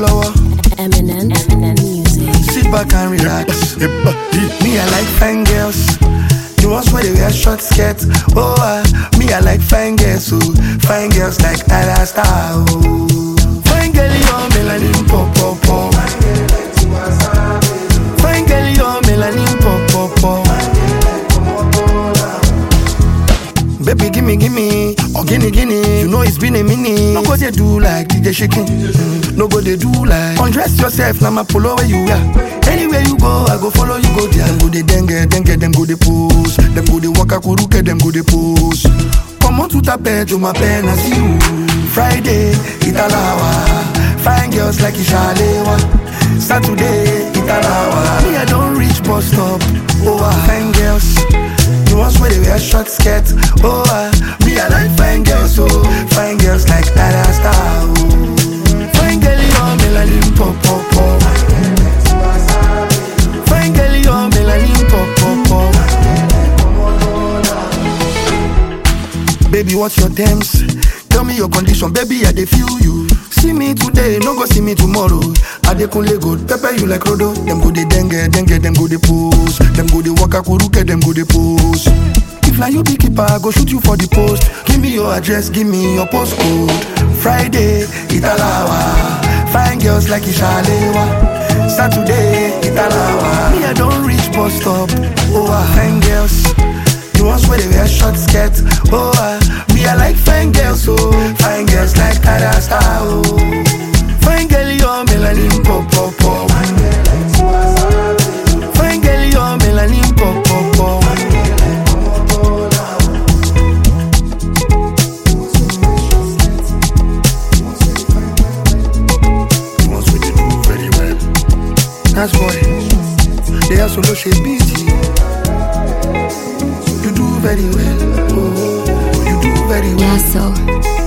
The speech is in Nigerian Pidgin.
lọ́wọ́. Eminem, Eminem music. Sit back and relax. Me, I like fine girls. The ones where they wear short skirts. Oh, uh, me, I like fine girls. Oh, fine girls like Ada Star. Oh, fine girl, you're melanin pop pop pop. Fine girl, you're melanin pop pop pop. Baby, gimme, gimme, or gimme, gimme. You know it's been a minute. No go they do like DJ shaking. Mm, No go they do like undress yourself. Now my polo where you are. Anywhere you go, I go follow you go there. Them go they dengue, dengue, them go they pose. Them go they waka kuruke, them go they pose. Come on to tape, to my pen, I see you. Friday, Italawa. Fine girls like Ishalewa. Saturday, Italawa. Me, I don't reach bus stop. Oh, ah, fine girls. The ones where they wear short skirts. Oh, uh, me, I like fine girls, oh. Fine girls like Ada Star, oh. Fine girl, you're melanin pop, pop, pop. Fine girl, you're melanin pop, pop, pop. Baby, what's your terms? Tell me your condition, baby, I dey feel you. See me today, no go see me tomorrow. I dey kunle go pepper you like Rodo. Them go dey dengue, dengue, them go dey pose. Them go dey waka kuruke, them go dey pose. If na you be keeper, I go shoot you for the post. Give me your address, give me your postcode. Friday, Italawa. Fine girls like Ishalewa. Saturday, Italawa. Me, I don't reach bus stop. Oh, ah, fine girls. The ones where they wear short skirts. Oh, uh, me, I like fine girls, oh. Fine girls like Ada Star, oh. Fine girl, you're melanin pop, pop, pop. Fine girl, you're melanin pop, pop, pop. The ones where they do very well. That's boy. They are solo shape beat. You do very well. Oh, you do very well. Yeah, so.